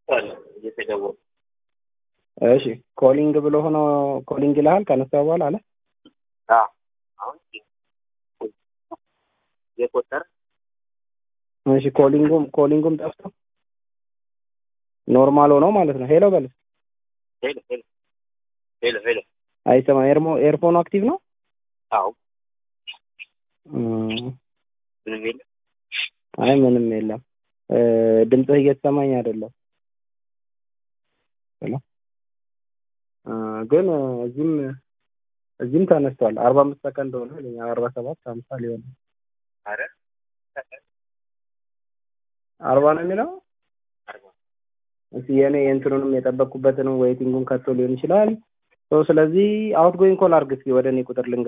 አለ እየተደወለ እሺ ኮሊንግ ብሎ ሆኖ ኮሊንግ ይልሃል ከነሳ በኋላ አለ አዎ አሁን የቆጠረ እሺ ኮሊንጉም ኮሊንጉም ጠፍቶ ኖርማል ሆኖ ማለት ነው ሄሎ በል ሄሎ ሄሎ ሄሎ ሄሎ አይሰማ ኤርሞ ኤርፎኑ አክቲቭ ነው አዎ እም፣ ምንም የለም አይ ምንም የለም እ፣ ድምፅህ እየተሰማኝ አይደለም ሄሎ እ፣ ግን እ፣ እዚህም እዚህም ተነስቷል አርባ አምስት ሰከንድ ሆነ ይለኛል አርባ ሰባት ሀምሳ ሊሆን ነው። አረ አርባ ነው የሚለው አርባ እስኪ የኔ የእንትኑንም የጠበቅኩበትንም ዌይቲንጉን ከቶ ሊሆን ይችላል ሶ ስለዚህ አውት ጎይንግ ኮል አድርግ እስኪ ወደ እኔ ቁጥር ልንገር